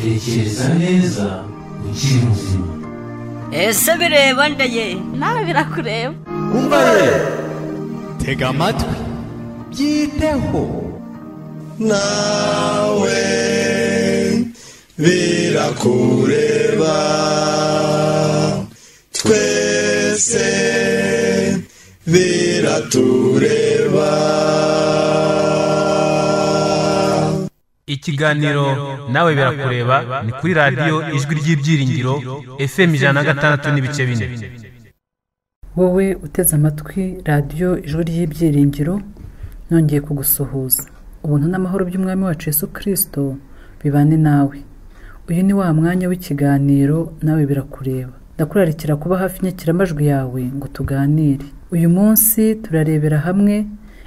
tekereza neza ukiri muzima ese bireba ndeye nawe birakureba umva ye tega amatwi byiteho nawe birakureba twese biratureba ikiganiro nawe birakureba ni kuri radiyo ijwi ry'ibyiringiro fm ijana na gatandatu n'ibice bine wowe uteze amatwi radiyo ijwi ry'ibyiringiro nongeye kugusuhuza ubuntu n'amahoro by'umwami wacu Yesu kirisito bibane nawe uyu ni wa mwanya w'ikiganiro nawe birakureba ndakurarikira kuba hafi inyakiramajwi yawe ngo tuganire uyu munsi turarebera hamwe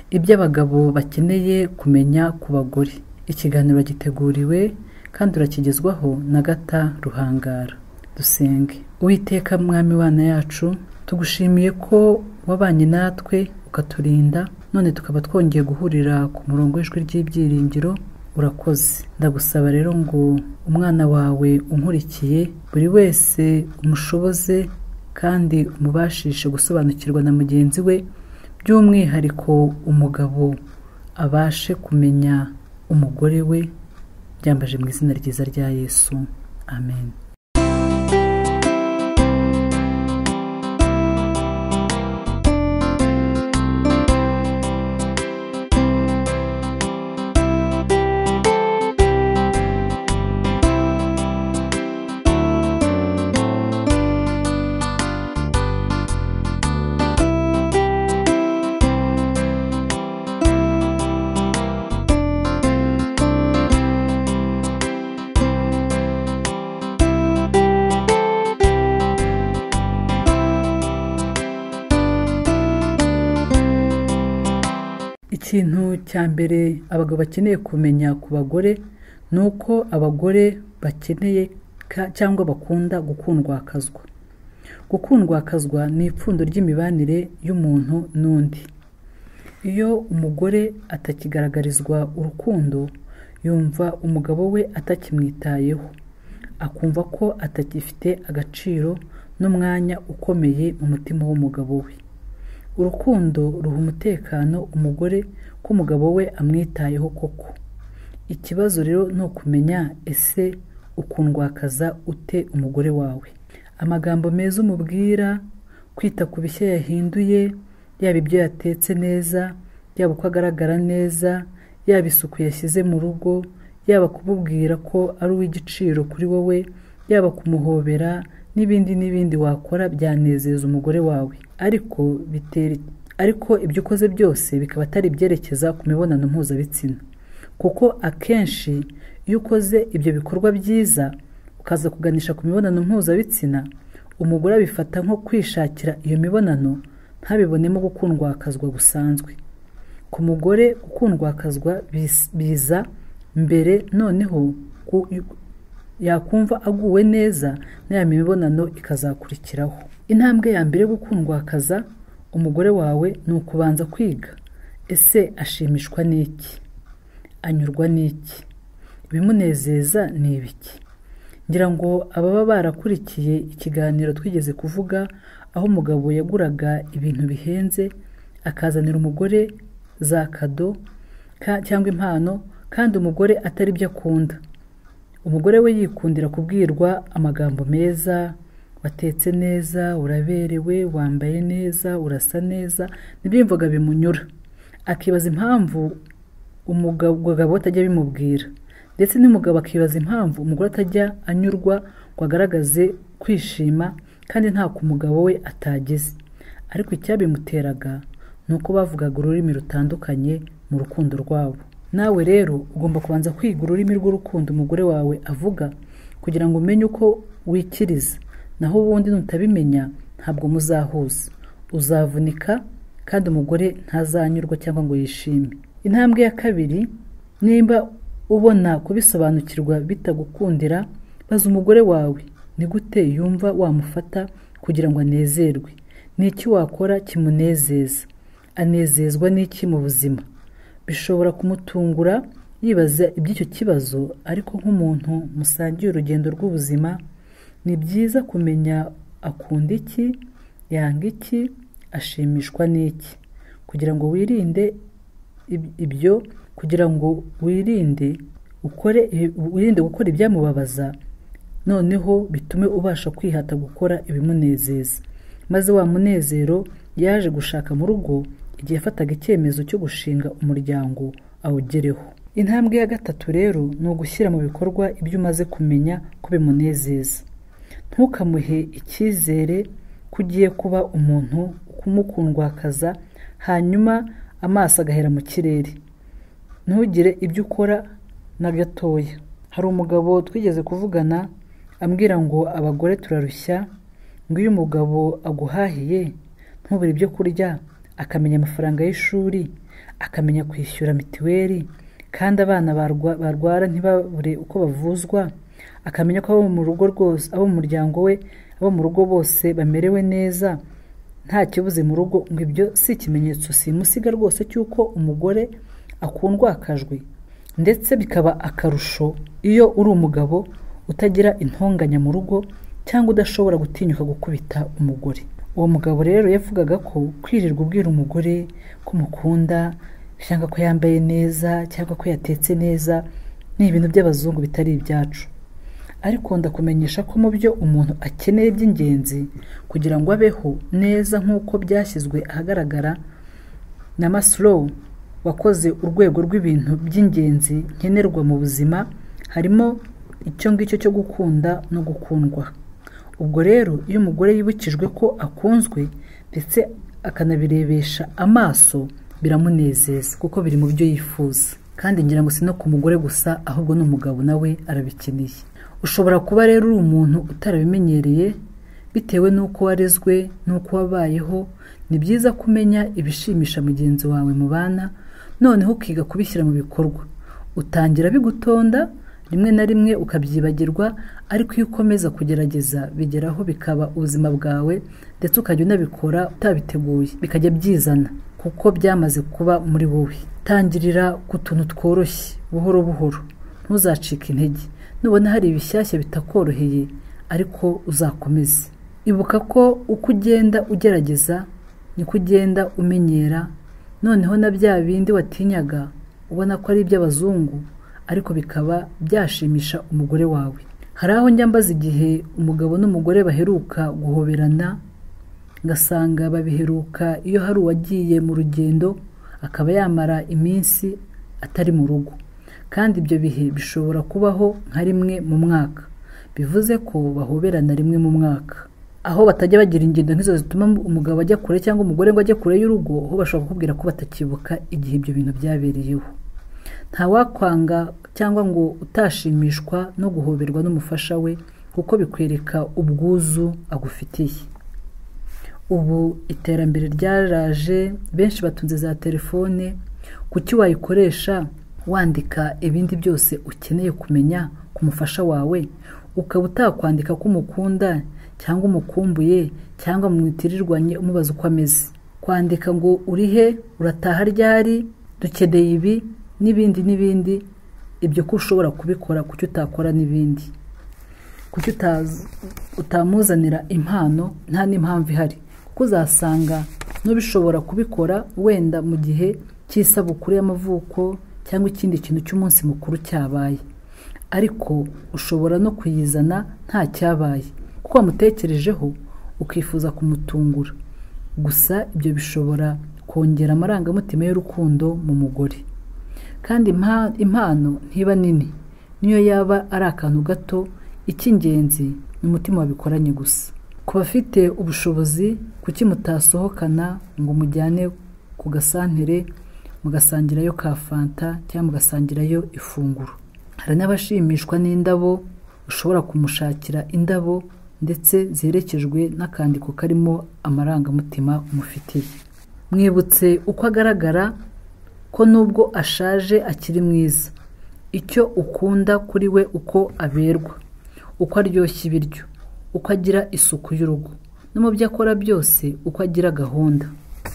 ibyo abagabo bakeneye kumenya ku bagore ikiganiro giteguriwe kandi urakigezwaho na gata ruhangara dusenge uwiteka mwami wana yacu tugushimiye ko wabanye natwe ukaturinda none tukaba twongeye guhurira ku murongo w'ijwi ry'ibyiringiro urakoze ndagusaba rero ngo umwana wawe unkurikiye buri wese umushoboze kandi umubashishe gusobanukirwa na mugenzi we by'umwihariko umugabo abashe kumenya umugore we byambaje mu izina ryiza rya yesu amen ikintu cya mbere abagabo bakeneye kumenya ku bagore ni uko abagore bakeneye ka- cyangwa bakunda gukundwakazwa gukundwakazwa ni ipfundo ry'imibanire y'umuntu n'undi iyo umugore atakigaragarizwa urukundo yumva umugabo we atakimwitayeho akumva ko atakifite agaciro n'umwanya ukomeye mu mutima w'umugabo we urukundo ruha umutekano umugore ko umugabo we amwitayeho koko ikibazo rero ni ukumenya ese ukundwakaza ute umugore wawe amagambo meza umubwira kwita ku bishya yahinduye yaba ibyo yatetse neza yaba uko agaragara neza yaba isuku yashyize mu rugo yaba kumubwira ko ari uw'igiciro kuri wowe yaba kumuhobera n'ibindi n'ibindi wakora byanezeza umugore wawe ariko bitera ariko ibyo ukoze byose bikaba atari ibyerekeza ku mibonano mpuzabitsina kuko akenshi iyo ukoze ibyo bikorwa byiza ukaza kuganisha ku mibonano mpuzabitsina umugore abifata nko kwishakira iyo mibonano ntabibonemo gukundwakazwa gusanzwe ku mugore gukundwakazwa bis- biza mbere noneho ku- yakumva aguwe neza na ya mibonano ikazakurikiraho intambwe ya mbere yo gukundwakaza umugore wawe ni ukubanza kwiga ese ashimishwa n'iki anyurwa n'iki ibimunezeza ni ibiki ngira ngo ababa barakurikiye ikiganiro twigeze kuvuga aho umugabo yaguraga ibintu bihenze akazanira umugore za kado ka- cyangwa impano kandi umugore atari byo akunda umugore we yikundira kubwirwa amagambo meza watetse neza uraberewe wambaye neza urasa neza nibyo yumvaga bimunyura akibaza impamvu umugabo umugabo we atajya abimubwira ndetse n'umugabo akibaza impamvu umugore atajya anyurwa ngo agaragaze kwishima kandi nta ku mugabo we atagize ariko icyabimuteraga ni uko bavugaga ururimi rutandukanye mu rukundo rwabo nawe rero ugomba kubanza kwiga ururimi rw'urukundo umugore wawe avuga kugira ngo umenye uko wikiriza naho ubundi nutabimenya ntabwo muzahuza uzavunika kandi umugore ntazanyurwa cyangwa ngo yishime intambwe ya kabiri nimba ubona kubisobanukirwa bitagukundira baza umugore wawe ni gute yumva wamufata kugira ngo anezerwe ni iki wakora kimunezeza anezezwa n'iki mu buzima bishobora kumutungura yibaza iby'icyo kibazo ariko nk'umuntu musangiye urugendo rw'ubuzima ni byiza kumenya akunda iki yanga iki ashimishwa n'iki kugira ngo wirinde ib- ibyo kugira ngo wirinde ukore wirinde gukora ibyamubabaza noneho bitume ubasha kwihata gukora ibimunezeza maze wa munezero yaje gushaka mu rugo igihe yafataga icyemezo cyo gushinga umuryango awugereho intambwe ya gatatu rero ni ugushyira mu bikorwa ibyo umaze kumenya ko bimunezeza ntukamuhe icyizere ko ugiye kuba umuntu ukumukundwakaza hanyuma amaso agahera mu kirere ntugire ibyo ukora na gatoya hari umugabo twigeze kuvugana ambwira ngo abagore turarushya ngo iyo umugabo aguhahiye ntubure ibyo kurya akamenya amafaranga y'ishuri akamenya kwishyura mituweli kandi abana barwa- barwara ntibabure uko bavuzwa akamenya ko abo mu rugo rwose abo mu muryango we abo mu rugo bose bamerewe neza nta kibuze mu rugo ngo ibyo si ikimenyetso simusiga rwose cy'uko umugore akundwa akajwi ndetse bikaba akarusho iyo uri umugabo utagira intonganya mu rugo cyangwa udashobora gutinyuka gukubita umugore uwo mugabo rero yavugaga ko kwirirwa ubwira umugore ko umukunda cyangwa ko yambaye neza cyangwa ko yatetse neza ni ibintu by'abazungu bitari ibyacu ariko ndakumenyesha ko mu byo umuntu akeneye by'ingenzi kugira ngo abeho neza nk'uko byashyizwe ahagaragara na Maslow wakoze urwego rw'ibintu by'ingenzi nkenerwa mu buzima harimo icyo ngicyo cyo gukunda no gukundwa ubwo rero iyo umugore yibukijwe ko akunzwe ndetse akanabirebesha amaso biramunezeza kuko biri mu byo yifuza kandi ngira ngo si no ku mugore gusa ahubwo n'umugabo nawe arabikeneye ushobora kuba rero uri umuntu utarabimenyereye bitewe n'uko warezwe n'uko wabayeho ni byiza kumenya ibishimisha mugenzi wawe mubana noneho ukiga kubishyira mu bikorwa utangira bigutonda rimwe na rimwe ukabyibagirwa ariko iyo ukomeza kugerageza bigeraho bikaba ubuzima bwawe ndetse ukajya unabikora utabiteguye bikajya byizana kuko byamaze kuba muri wowe tangirira ku tuntu tworoshye buhoro buhoro ntuzacike intege nubona hari ibishyashya bitakoroheye ariko uzakomeze ibuka ko uko ugenda ugerageza niko ugenda umenyera noneho na bya bindi watinyaga ubona ko ari iby'abazungu ariko bikaba byashimisha umugore wawe hari aho njya mbaza igihe umugabo n'umugore baheruka guhoberana ngasanga babiheruka iyo hari uwagiye mu rugendo akaba yamara iminsi atari mu rugo kandi ibyo bihe bishobora kubaho nka rimwe mu mwaka bivuze ko bahoberana rimwe mu mwaka aho batajya bagira ingendo nk'izo zituma umugabo ajya kure cyangwa umugore ngo ajye kure y'urugo ho bashobora kukubwira ko batakibuka igihe ibyo bintu byabereyeho ntawakwanga cyangwa ngo utashimishwa no guhoberwa n'umufasha we kuko bikwereka ubwuzu agufitiye ubu iterambere ryaraje benshi batunze za telefone kuki wayikoresha wandika ibindi byose ukeneye kumenya ku mufasha wawe ukaba utakwandika ko umukunda cyangwa umukumbuye cyangwa mwitirirwanye umubaza uko ameze kwandika ngo uri he urataha ryari dukeneye ibi n'ibindi n'ibindi ibyo ko ushobora kubikora kuki utakora n'ibindi kuki utazi- utamuzanira impano nta n'impamvu ihari kuko uzasanga n'ubishobora kubikora wenda mu gihe cy'isabukuru y'amavuko cyangwa ikindi kintu cy'umunsi mukuru cyabaye ariko ushobora no kuyizana nta cyabaye kuko wamutekerejeho ukifuza kumutungura gusa ibyo bishobora kongera amarangamutima y'urukundo mu mugore kandi impa- impano ntiba nini niyo yaba ari akantu gato icy'ingenzi ni umutima wabikoranye gusa ku bafite ubushobozi kuki mutasohokana ngo mujyane ku gasantere mugasangirayo ka fanta cyangwa mugasangirayo ifunguro hari n'abashimishwa n'indabo ushobora kumushakira indabo ndetse ziherekejwe n'akandiko karimo amarangamutima umufitiye mwibutse uko agaragara ko nubwo ashaje akiri mwiza icyo ukunda kuri we uko aberwa uko aryoshya ibiryo uko agira isuku y'urugo no mu byo akora byose uko agira gahunda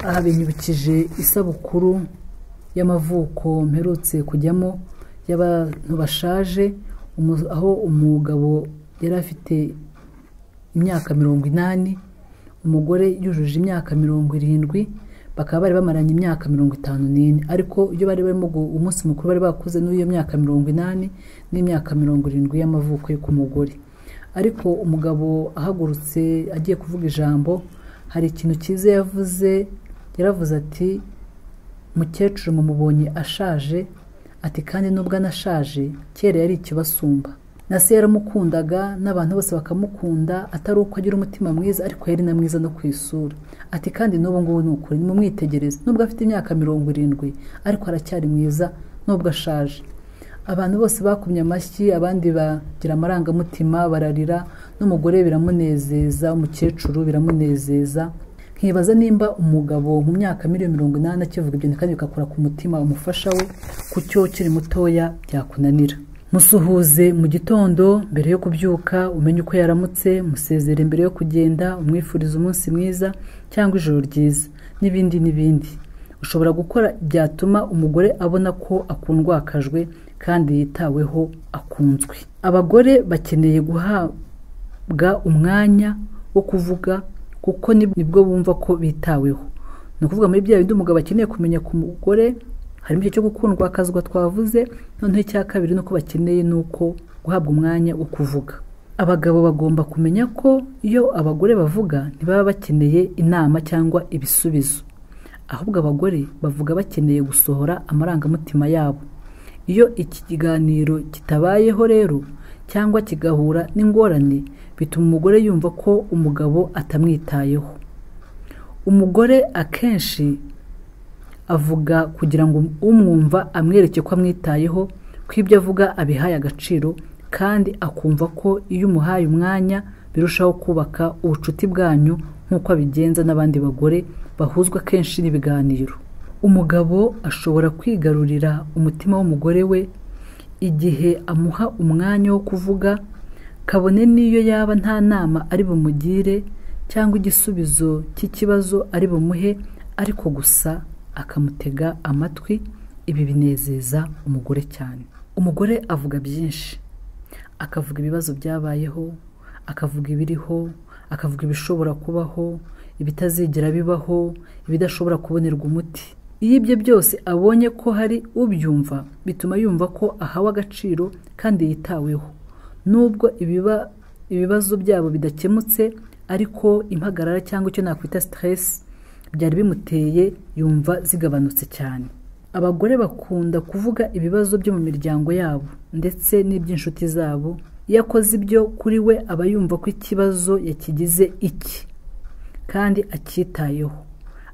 aha binyibukije isabukuru y'amavuko mperutse kujyamo y'abantu bashaje umu- aho umugabo yari afite imyaka mirongo inani umugore yujuje imyaka mirongo irindwi bakaba bari bamaranye imyaka mirongo itanu n'ine ariko iyo bari barimo gu- umunsi mukuru bari bakoze n'iyo myaka mirongo inani n'imyaka mirongo irindwi y'amavuko yo ku mugore ariko umugabo ahagurutse agiye kuvuga ijambo hari ikintu cyiza yavuze yaravuze ati mukecuru mumubonye ashaje ati kandi nubwo anashaje kera yari ikibasumba na se yaramukundaga n'abantu bose bakamukunda atari uko agira umutima mwiza ariko yari na mwiza no ku isura ati kandi n'ubu ngubu ni ukuri nimumwitegereze nubwo afite imyaka mirongo irindwi ariko aracyari mwiza nubwo ashaje abantu bose bakumye amashyi abandi bagira amarangamutima bararira n'umugore biramunezeza umukecuru biramunezeza nkibaza nimba umugabo mu myaka miliyoni mirongo inani akivuga ibyo kandi bigakora ku mutima umufasha we ku cyo ukiri mutoya byakunanira musuhuze mu gitondo mbere yo kubyuka umenye uko yaramutse musezere mbere yo kugenda umwifuriza umunsi mwiza cyangwa ijoro ryiza n'ibindi n'ibindi ushobora gukora byatuma umugore abona ko akundwakajwe kandi yitaweho akunzwe abagore bakeneye guhabwa umwanya wo kuvuga kuko ni- nibwo bumva ko bitaweho ni ukuvuga muri bya bindi umugabo akeneye kumenya ku mugore harimo icyo cyo gukundwa akazwa twavuze noneho icya kabiri ni uko bakeneye ni uko guhabwa umwanya wo kuvuga abagabo bagomba kumenya ko iyo abagore bavuga ntibaba bakeneye inama cyangwa ibisubizo ahubwo abagore bavuga bakeneye gusohora amarangamutima yabo iyo iki kiganiro kitabayeho rero cyangwa kigahura n'ingorane bituma umugore yumva ko umugabo atamwitayeho umugore akenshi avuga kugira ngo umwumva amwereke ko amwitayeho ko ibyo avuga abihaye agaciro kandi akumva ko iyo umuhaye umwanya birushaho kubaka ubucuti bwanyu nk'uko abigenza n'abandi bagore bahuzwa kenshi n'ibiganiro umugabo ashobora kwigarurira umutima w'umugore we igihe amuha umwanya wo kuvuga kabone n'iyo yaba nta nama ari bumugire cyangwa igisubizo cy'ikibazo ari bumuhe ariko gusa akamutega amatwi ibi binezeza umugore cyane umugore avuga byinshi akavuga ibibazo byabayeho akavuga ibiriho akavuga ibishobora kubaho ibitazigera bibaho ibidashobora kubonerwa umuti iyo ibyo byose abonye ko hari ubyumva bituma yumva ko ahawe agaciro kandi yitaweho nubwo ibiba ibibazo byabo bidakemutse ariko impagarara cyangwa icyo nakwita siteresi byari bimuteye yumva zigabanutse cyane abagore bakunda kuvuga ibibazo byo mu miryango yabo ndetse n'iby'inshuti zabo iyo akoze ibyo kuri we aba yumva ko ikibazo yakigize iki kandi acyitayeho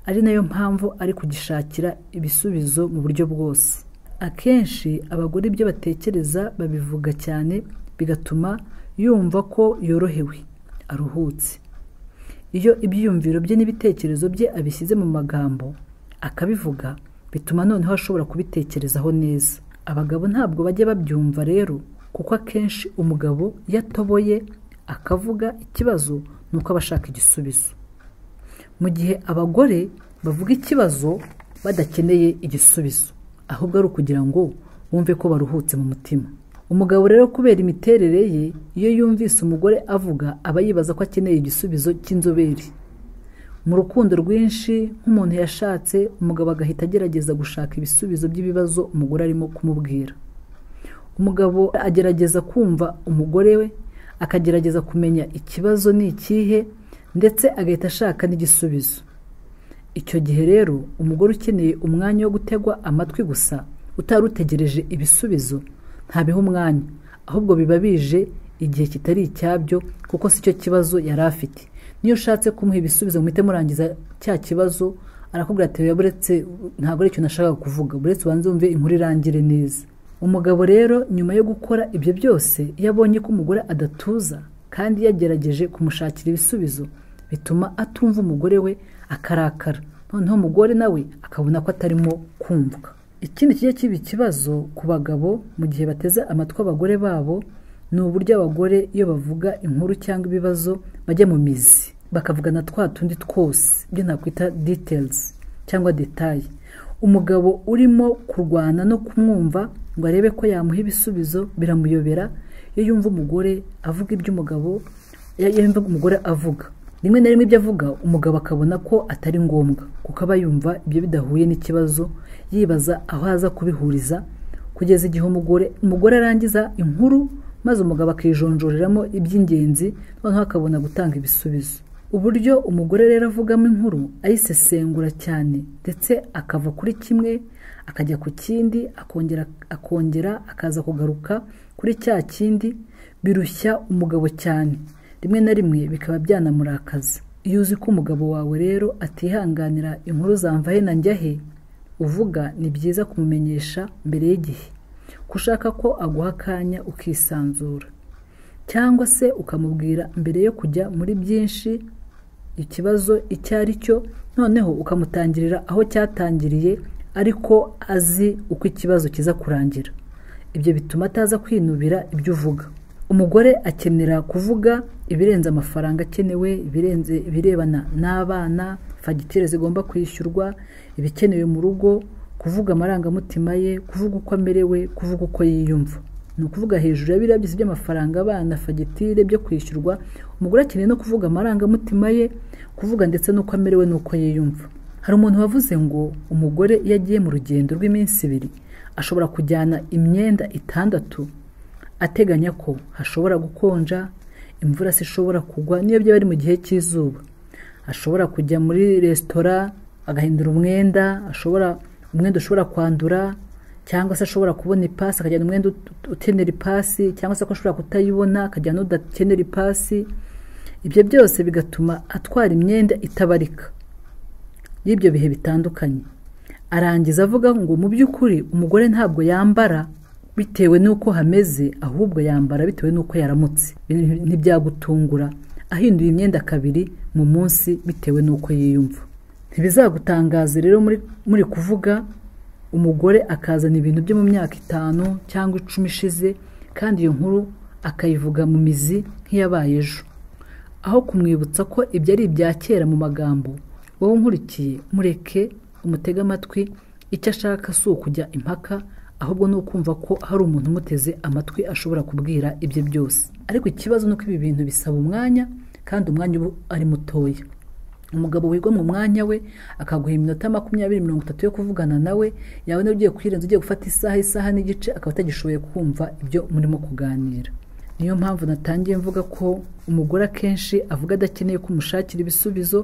ari nayo mpamvu ari kugishakira ibisubizo mu buryo bwose akenshi abagore ibyo batekereza babivuga cyane bigatuma yumva ko yorohewe aruhutse iyo ibyiyumviro bye n'ibitekerezo bye abishyize mu magambo akabivuga bituma noneho ashobora kubitekerezaho neza abagabo ntabwo bajya babyumva rero kuko akenshi umugabo iyo atoboye akavuga ikibazo ni uko aba ashaka igisubizo mu gihe abagore bavuga ikibazo badakeneye igisubizo ahubwo ari ukugira ngo bumve ko baruhutse mu mutima umugabo rero kubera imiterere ye iyo yumvise umugore avuga aba yibaza ko akeneye igisubizo cy'inzobere mu rukundo rwinshi nk'umuntu yashatse umugabo agahita agerageza gushaka ibisubizo by'ibibazo umugore arimo kumubwira umugabo agerageza kumva umugore we akagerageza kumenya ikibazo ni ikihe ndetse agahita ashaka n'igisubizo icyo gihe rero umugore ukeneye umwanya wo gutegwa amatwi gusa utari utegereje ibisubizo ntabiha umwanya ahubwo biba bije igihe kitari icyabyo kuko si cyo kibazo yari afite niyo ushatse kumuha ibisubizo muhite murangiza cya kibazo arakubwira ati "Oya, buretse ntabwo ari ikintu nashakaga kuvuga buretse ubanze wumve inkuru irangire neza umugabo rero nyuma yo gukora ibyo byose iyo abonye ko umugore adatuza kandi yagerageje kumushakira ibisubizo bituma atumva umugore we akarakara noneho umugore nawe akabona ko atarimo kumvwa ikindi kijya kiba ikibazo ku bagabo mu gihe bateze amatwi abagore babo ni uburyo abagore iyo bavuga inkuru cyangwa ibibazo bajya mu mizi bakavugana twa tundi twose ibyo nakwita details cyangwa detaye umugabo urimo kurwana no kumwumva ngo arebe ko yamuha ibisubizo biramuyobera iyo yumva umugore avuga iby'umugabo iyo yumva umugore avuga rimwe na rimwe ibyo avuga umugabo akabona ko atari ngombwa kuko aba yumva ibyo bidahuye n'ikibazo yibaza aho aza kubihuriza kugeza igihe umugore umugore arangiza inkuru maze umugabo akijonjoreramo iby'ingenzi noneho akabona gutanga ibisubizo uburyo umugore rero avugamo inkuru ayisesengura cyane ndetse akava kuri kimwe akajya ku kindi akongera akongera akaza kugaruka kuri cya kindi birushya umugabo cyane rimwe na rimwe bikaba byanamurakaza iyo uzi ko umugabo wawe rero atihanganira inkuru zamva he na njya he uvuga ni byiza kumumenyesha mbere y'igihe ko ushaka ko aguha akanya ukisanzura cyangwa se ukamubwira mbere yo kujya muri byinshi ikibazo icyo ari cyo noneho ukamutangirira aho cyatangiriye ariko azi uko ikibazo kiza kurangira ibyo bituma ataza kwinubira ibyo uvuga umugore akenera kuvuga ibirenze amafaranga akenewe ibirenze ibirebana n'abana fagitire zigomba kwishyurwa ibikenewe mu rugo kuvuga amarangamutima ye kuvuga uko amerewe kuvuga uko yiyumva ni ukuvuga hejuru ya biriya byose by'amafaranga abana fagitire byo kwishyurwa umugore akeneye no kuvuga amarangamutima ye kuvuga ndetse n'uko amerewe n'uko yiyumva hari umuntu wavuze ngo umugore iyo agiye mu rugendo rw'iminsi ibiri ashobora kujyana imyenda itandatu ateganya ko hashobora gukonja imvura se ishobora kugwa niyo byaba ari mu gihe cy'izuba ashobora kujya muri resitora agahindura umwenda ashobora umwenda ushobora kwandura cyangwa se ashobora kubona ipasi akajyana umwenda ut- ukenera ipasi cyangwa se ko ashobora kutayibona akajyana udakenera ipasi ibyo byose bigatuma atwara imyenda itabarika y'ibyo bihe bitandukanye arangiza avuga ngo mu by'ukuri umugore ntabwo yambara bitewe n'uko hameze ahubwo yambara bitewe n'uko yaramutse Ibi ntibyagutungura ahinduye imyenda kabiri mu munsi bitewe n'uko yiyumva ntibizagutangaze rero muri, muri kuvuga umugore akazana ibintu byo mu myaka itanu cyangwa icumi ishize kandi iyo nkuru akayivuga mu mizi nk'iyabaye ejo aho kumwibutsa ko ibyo ari ibya kera mu magambo wowe unkurikiye mureke umutege amatwi icyo ashaka si ukujya impaka ahubwo ni ukumva ko hari umuntu umuteze amatwi ashobora kubwira ibye byose ariko ikibazo ni uko ibi bintu bisaba umwanya kandi umwanya uba ari mutoya umugabo wiga mu mwanya we akaguha iminota makumyabiri mirongo itatu yo kuvugana nawe yabona ugiye kwirenza ugiye gufata isaha isaha n'igice akaba atagishoboye kumva ibyo murimo kuganira niyo mpamvu natangiye mvuga ko umugore akenshi avuga adakeneye ko umushakira ibisubizo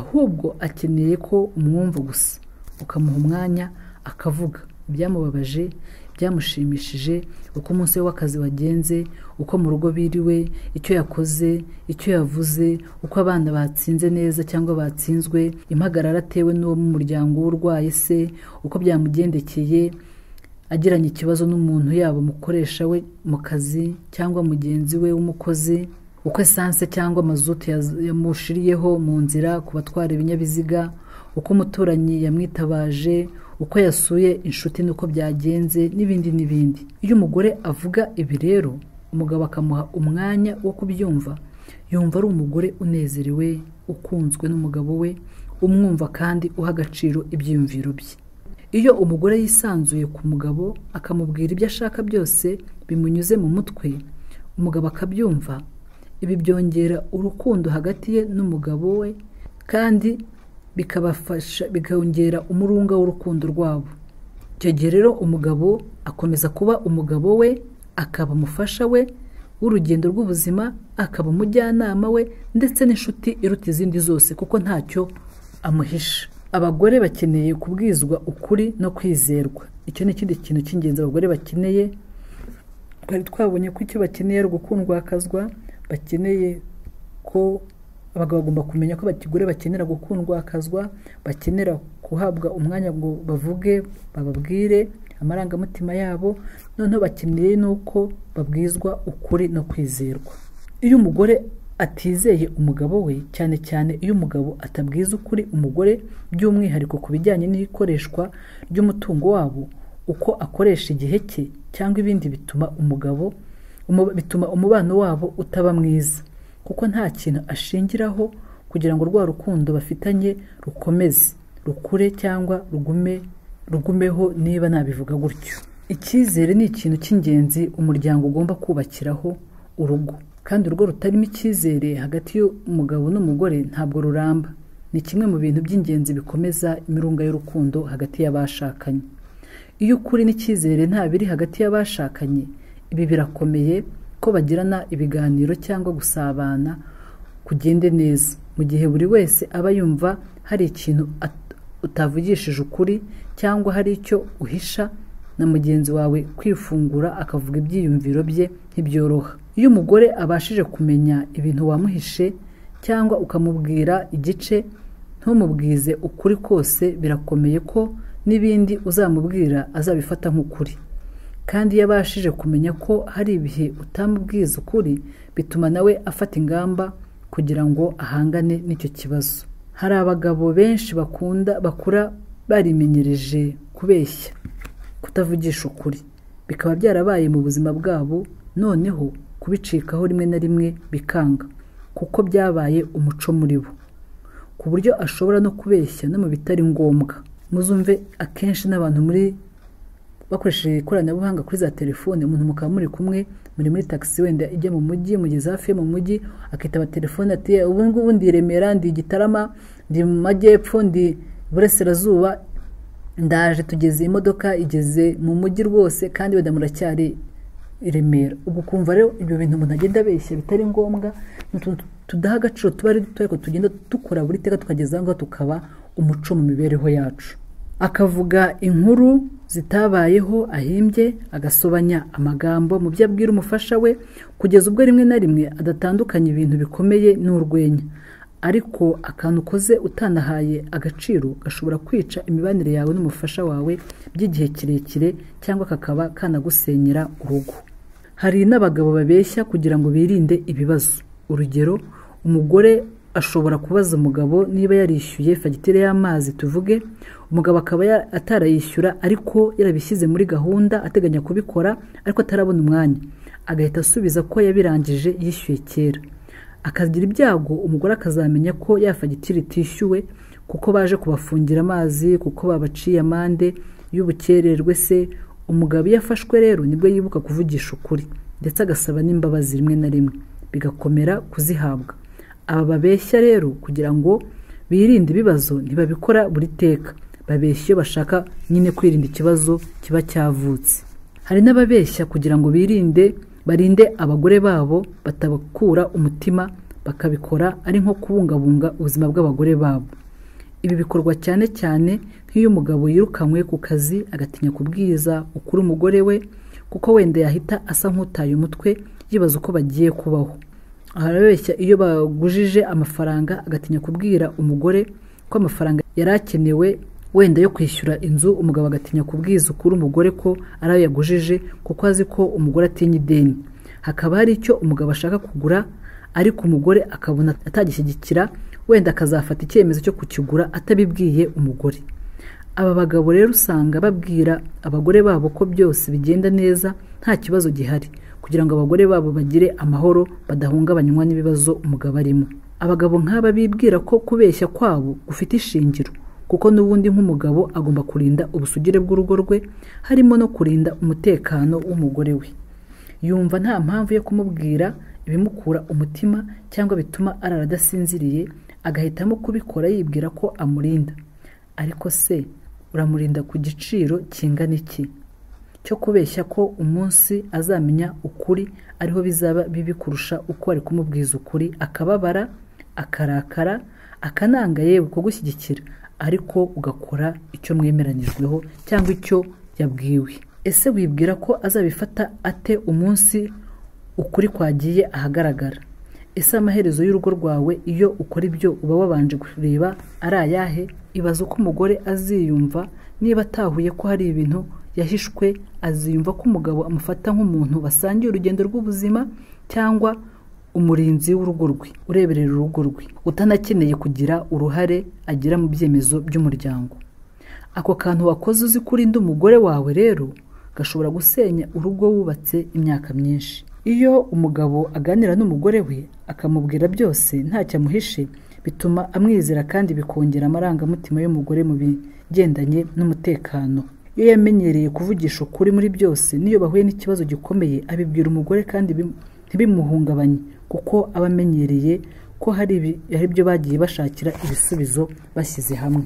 ahubwo akeneye ko umwumva gusa ukamuha umwanya akavuga ibyamubabaje byamushimishije uko umunsi we w'akazi wagenze uko mu rugo biriwe icyo yakoze icyo yavuze uko abana batsinze neza cyangwa batsinzwe impagarara atewe n'uwo mu muryango w'urwaye se uko byamugendekeye agiranye ikibazo n'umuntu yaba umukoresha we mu kazi cyangwa mugenzi we w'umukozi uko esanse cyangwa mazutu yaz- yamushiriyeho mu nzira ku batwara ibinyabiziga uko umuturanyi yamwitabaje uko yasuye inshuti n'uko byagenze n'ibindi n'ibindi iyo umugore avuga ibi rero umugabo akamuha umwanya wo kubyumva yumva ari umugore unezerewe ukunzwe n'umugabo we umwumva kandi uha agaciro ibyiyumviro bye iyo umugore yisanzuye ku mugabo akamubwira ibyo ashaka byose bimunyuze mu mutwe umugabo akabyumva ibi byongera urukundo hagati ye n'umugabo we kandi bikabafasha bikongera umurunga w'urukundo rwabo icyo gihe rero umugabo akomeza kuba umugabo we akaba umufasha we w'urugendo rw'ubuzima akaba umujyanama we ndetse n'inshuti iruta izindi zose kuko ntacyo amuhisha abagore bakeneye kubwizwa ukuri no kwizerwa icyo ni ikindi kintu cy'ingenzi abagore bakeneye twari twabonye ko icyo bakeneye ari gukundwakazwa bakeneye ko abagabo bagomba kumenya ko abagore bakenera gukundwakazwa bakenera guhabwa umwanya ngo bavuge bababwire amarangamutima yabo noneho bakeneye n'uko babwizwa ukuri no kwizerwa iyo umugore atizeye umugabo we cyane cyane iyo umugabo atabwiza ukuri umugore by'umwihariko ku bijyanye n'ikoreshwa ry'umutungo wabo uko akoresha igihe cye cyangwa ibindi bituma umugabo umu- bituma umubano wabo utaba mwiza kuko nta kintu ashingiraho kugira ngo rwa rukundo bafitanye rukomeze rukure cyangwa rugume rugumeho niba nabivuga gutyo icyizere ni ikintu cy'ingenzi umuryango ugomba kubakiraho urugo kandi urugo rutarimo icyizere hagati y'umugabo n'umugore ntabwo ruramba ni kimwe mu bintu by'ingenzi bikomeza imirunga y'urukundo hagati y'abashakanye iyo ukuri n'icyizere nta biri hagati y'abashakanye ibi birakomeye ko bagirana ibiganiro cyangwa gusabana kugende neza mu gihe buri wese aba yumva hari ikintu at- utavugishije ukuri cyangwa hari icyo uhisha na mugenzi wawe kwifungura akavuga ibyiyumviro bye ntibyoroha iyo umugore abashije kumenya ibintu wamuhishe cyangwa ukamubwira igice ntumubwize ukuri kose birakomeye ko n'ibindi uzamubwira azabifata nk'ukuri kandi iyo abashije kumenya ko hari ibihe utamubwiza ukuri bituma nawe afata ingamba kugira ngo ahangane n'icyo kibazo hari abagabo benshi bakunda bakura barimenyereje kubeshya kutavugisha ukuri bikaba byarabaye mu buzima bwabo noneho kubicikaho rimwe na rimwe bikanga kuko byabaye umuco muri bo ku buryo ashobora no kubeshya no mu bitari ngombwa muzumve akenshi n'abantu muri bakoresheje ikoranabuhanga kuri za telefone umuntu mukaba muri kumwe muri muri tagisi wenda ijya mu mujyi mugeze hafi yo mu mujyi akitaba telefone ati "Eh, ubu ngubu ndi i remera ndi i gitarama ndi mu majyepfo ndi iburasirazuba ndaje tugeze imodoka igeze mu mujyi rwose kandi wenda muracyari i remera ubwo ukumva rero ibyo bintu umuntu agenda abeshya bitari ngombwa ni utuntu tudaha agaciro tuba ari duto ariko tugenda dukora buri teka tukageza aho ngaho tukaba umuco mu mibereho yacu akavuga inkuru zitabayeho ahimbye agasobanya amagambo mu byo abwira umufasha we kugeza ubwo rimwe na rimwe adatandukanya ibintu bikomeye n'urwenya ariko akantu ukoze utanahaye agaciro gashobora kwica imibanire yawe n'umufasha wawe by'igihe kirekire cyangwa kakaba kanagusenyera urugo hari n'abagabo babeshya kugira ngo birinde ibibazo urugero umugore ashobora kubaza umugabo niba yarishyuye fagitire y'amazi tuvuge umugabo akaba ya- atarayishyura ariko yarabishyize muri gahunda ateganya kubikora ariko atarabona umwanya agahita asubiza ko yabirangije yishyuye kera akagira ibyago umugore akazamenya ko ya fagitire itishyuwe kuko baje kubafungira amazi kuko babaciye amande y'ubukererwe se umugabo iyo afashwe rero nibwo yibuka kuvugisha ukuri ndetse agasaba n'imbabazi rimwe na rimwe bigakomera kuzihabwa aba babeshya rero kugira ngo birinde ibibazo ntibabikora buri teka babeshya iyo bashaka nyine kwirinda ikibazo kiba cyavutse hari n'ababeshya kugira ngo birinde barinde abagore babo batabakura umutima bakabikora ari nko kubungabunga ubuzima bw'abagore babo ibi bikorwa cyane cyane nk'iyo umugabo yirukanywe ku kazi agatinya kubwiriza ukuri umugore we kuko wenda yahita asa nk'utaye umutwe yibaza uko bagiye kubaho harabeshya iyo bagujije amafaranga agatinya kubwira umugore ko amafaranga yari akenewe wenda yo kwishyura inzu umugabo agatinya kubwiza ukuri umugore ko ari ayo yagujije kuko azi ko umugore atinya ideni hakaba hari icyo umugabo ashaka kugura ariko umugore akabona atagishyigikira wenda akazafata icyemezo cyo kukigura atabibwiye umugore aba bagabo rero usanga babwira abagore babo ko byose bigenda neza nta kibazo gihari kugira ngo abagore babo bagire amahoro badahungabanywa n'ibibazo umugabo arimo abagabo nk'aba bibwira ko kubeshya kwabo gufite ishingiro kuko n'ubundi nk'umugabo agomba kurinda ubusugire bw'urugo rwe harimo no kurinda umutekano w'umugore we yumva nta mpamvu yo kumubwira ibimukura umutima cyangwa bituma arara adasinziriye agahitamo kubikora yibwira ko amurinda ariko se uramurinda ku giciro kingana iki cyo kubeshya ko umunsi azamenya ukuri ariho bizaba bibi kurusha uko ari kumubwiza ukuri akababara akarakara akananga yewe kugushyigikira ariko ugakora icyo mwemeranyijweho cyangwa icyo yabwiwe ese wibwira ko azabifata ate umunsi ukuri kwagiye ahagaragara ese amaherezo y'urugo rwawe iyo ukora ibyo uba wabanje kureba ari ayahe ibaza uko umugore aziyumva niba atahuye ko hari ibintu yahishwe aziyumva ko umugabo amufata nk'umuntu basangiye urugendo rw'ubuzima cyangwa umurinzi w'urugo rwe ureberera urugo rwe utanakeneye kugira uruhare agira mu byemezo by'umuryango ako kantu wakoze uzi kurinda umugore wawe rero gashobora gusenya urugo wubatse imyaka myinshi iyo umugabo aganira n'umugore we akamubwira byose ntacyo amuhishe bituma amwizera kandi bikongera amarangamutima y'umugore mu bigendanye n'umutekano iyo yamenyereye kuvugisha ukuri muri byose n'iyo bahuye n'ikibazo gikomeye abibwira umugore kandi bim- ntibimuhungabanye kuko aba amenyereye ko hari ibi- hari ibyo bagiye bashakira ibisubizo bashyize hamwe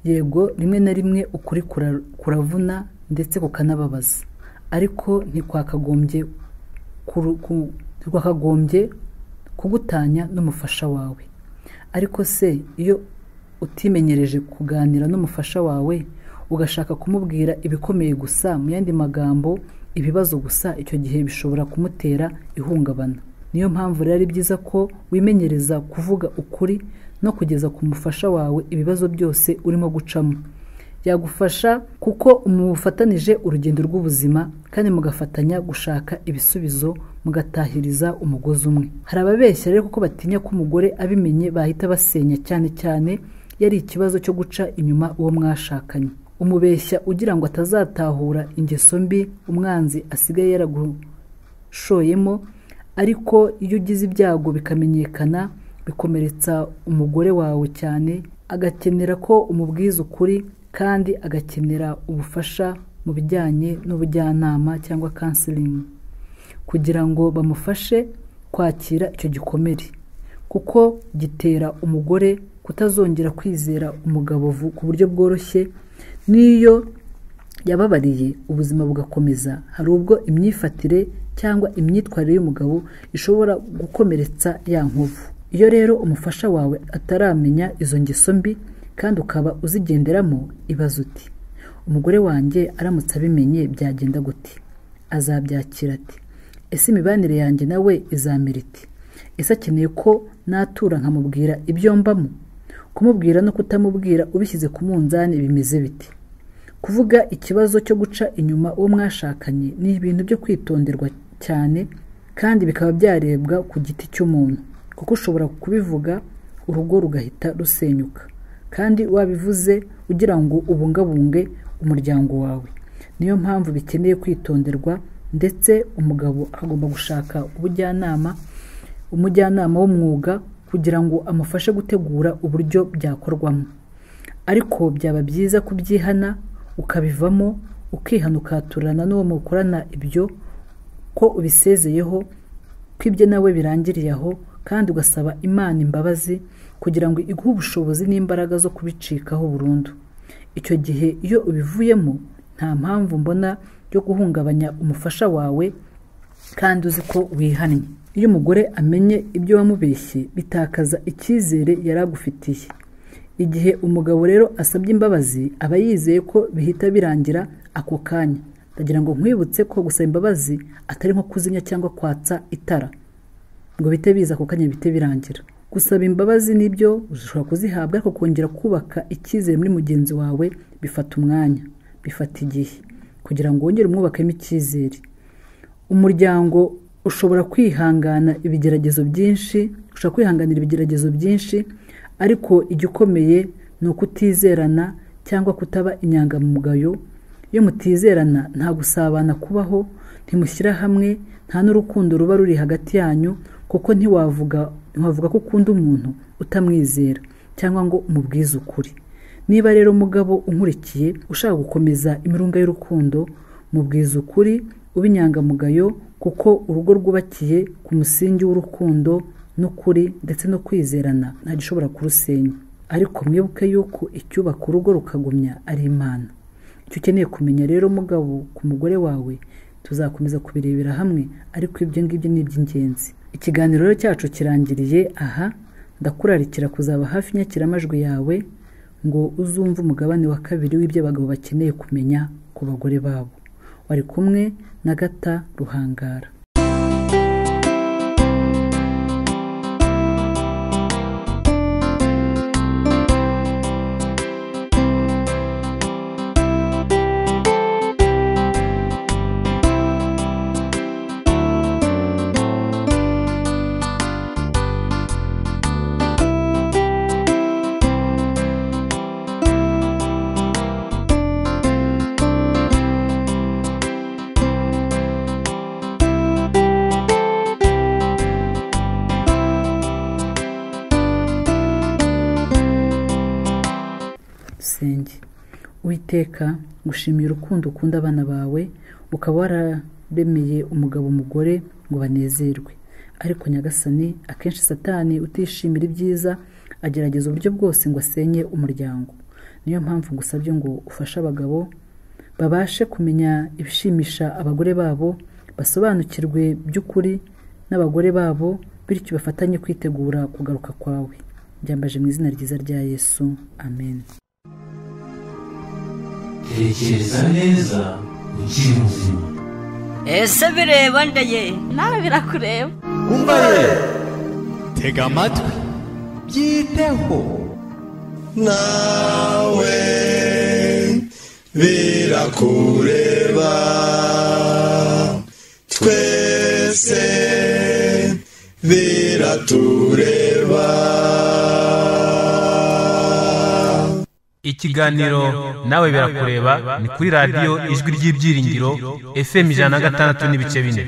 yego rimwe na rimwe ukuri kura- kuravuna ndetse kukanababaza ariko ntikwakagombye kuru- ku- ntikwakagombye kugutanya n'umufasha wawe ariko se iyo utimenyereje kuganira n'umufasha wawe ugashaka kumubwira ibikomeye gusa mu yandi magambo ibibazo gusa icyo gihe bishobora kumutera ihungabana niyo mpamvu rero ari byiza ko wimenyereza kuvuga ukuri no kugeza ku mufasha wawe ibibazo byose urimo gucamo yagufasha kuko umufatanije urugendo rw'ubuzima kandi mugafatanya gushaka ibisubizo mugatahiriza umugozi umwe hari ababeshya rero kuko batinya ko umugore abimenye bahita basenya cyane cyane iyo ari ikibazo cyo guca inyuma uwo mwashakanye umubeshya ugira ngo atazatahura ingeso mbi umwanzi asigaye yaragushooyemo ariko iyo ugize ibyago bikamenyekana bikomeretsa umugore wawe cyane agakenera ko umubwiza ukuri kandi agakenera ubufasha mu bijyanye n'ubujyanama cyangwa kansilingi kugira ngo bamufashe kwakira icyo gikomere kuko gitera umugore kutazongera kwizera umugabo vu- ku buryo bworoshye n'iyo yababariye ubuzima bugakomeza hari ubwo imyifatire cyangwa imyitwarire y'umugabo ishobora gukomeretsa ya nkovu iyo rero umufasha wawe ataramenya izo ngeso mbi kandi ukaba uzigenderamo ibaza uti umugore wanjye aramutse abimenye byagenda gute azabyakira ati ese imibanire yanjye nawe izamera iti ese akeneye ko natura nkamubwira ibyo mbamo kumubwira no kutamubwira ubishyize ku munzani bimeze bite kuvuga ikibazo cyo guca inyuma uwo mwashakanye ni ibintu byo kwitonderwa cyane kandi bikaba byarebwa ku giti cy'umuntu kuko ushobora kubivuga urugo rugahita rusenyuka kandi wabivuze ugira ngo ubungabunge umuryango wawe niyo mpamvu bikeneye kwitonderwa ndetse umugabo agomba gushaka ubujyanama umujyanama w'umwuga kugira ngo amufashe gutegura uburyo byakorwamo ariko byaba byiza kubyihana ukabivamo ukihana ukaturana n'uwo mukorana ibyo ko ubisezeyeho ko ibyo nawe birangiriye aho kandi ugasaba imana imbabazi kugira ngo iguhe ubushobozi n'imbaraga zo kubicikaho burundu icyo gihe iyo ubivuyemo nta mpamvu mbona yo guhungabanya umufasha wawe kandi uzi ko wihannye iyo umugore amenye ibyo wamubeshye bitakaza icyizere yari agufitiye igihe umugabo rero asabye imbabazi aba yizeye ko bihita birangira ako kanya ndagira ngo nkwibutse ko gusaba imbabazi atari nko kuzimya cyangwa kwatsa itara ngo bite biza ako kanya bite birangira gusaba imbabazi nibyo ushobora kuzihabwa ariko kongera kubaka icyizere muri mugenzi wawe bifata umwanya bifata igihe kugira ngo wongere umwubakemo icyizere umuryango ushobora kwihangana ibigeragezo byinshi ushobora kwihanganira ibigeragezo byinshi ariko igikomeye ni ukutizerana cyangwa kutaba inyangamugayo iyo mutizerana nta gusabana kubaho ntimushyira hamwe nta n'urukundo ruba ruri hagati yanyu kuko ntiwavuga ntiwavuga ko ukunda umuntu utamwizera cyangwa ngo umubwize ukuri niba rero umugabo unkurikiye ushaka gukomeza imirunga y'urukundo mubwiza ukuri ube inyangamugayo kuko urugo rwubakiye ku musingi w'urukundo n'ukuri ndetse no kwizerana nta gishobora kurusenya ariko mwibuke yuko icyubaka urugo rukagumya ari imana icyo ukeneye kumenya rero mugabo ku mugore wawe tuzakomeza kubirebera hamwe ariko ibyo ngibyo ni iby'ingenzi ikiganiro rero cyacu kirangiriye aha ndakurarikira kuzaba hafi inyakiramajwi yawe ngo uzumve umugabane wa kabiri w'ibyo abagabo bakeneye kumenya ku bagore babo wari kumwe na gata ruhangara iteka gushimira urukundo ukunda abana bawe ukaba wararemeye umugabo umugore ngo banezerwe ariko nyagasani akenshi satani utishimira ibyiza agerageza uburyo bwose ngo asenye umuryango niyo mpamvu ngusabye ngo ufashe abagabo babashe kumenya ibishimisha abagore babo basobanukirwe by'ukuri n'abagore babo bityo bafatanye kwitegura kugaruka kwawe byambaje mu izina ryiza rya yesu amen tekereza neza ukiri muzima ese bireba ndaye nawe birakureba umva ye tega amatwi byiteho nawe birakureba twese biratureba ikiganiro nawe birakureba ni kuri radiyo ijwi ry'ibyiringiro fm ijana na gatandatu n'ibice bine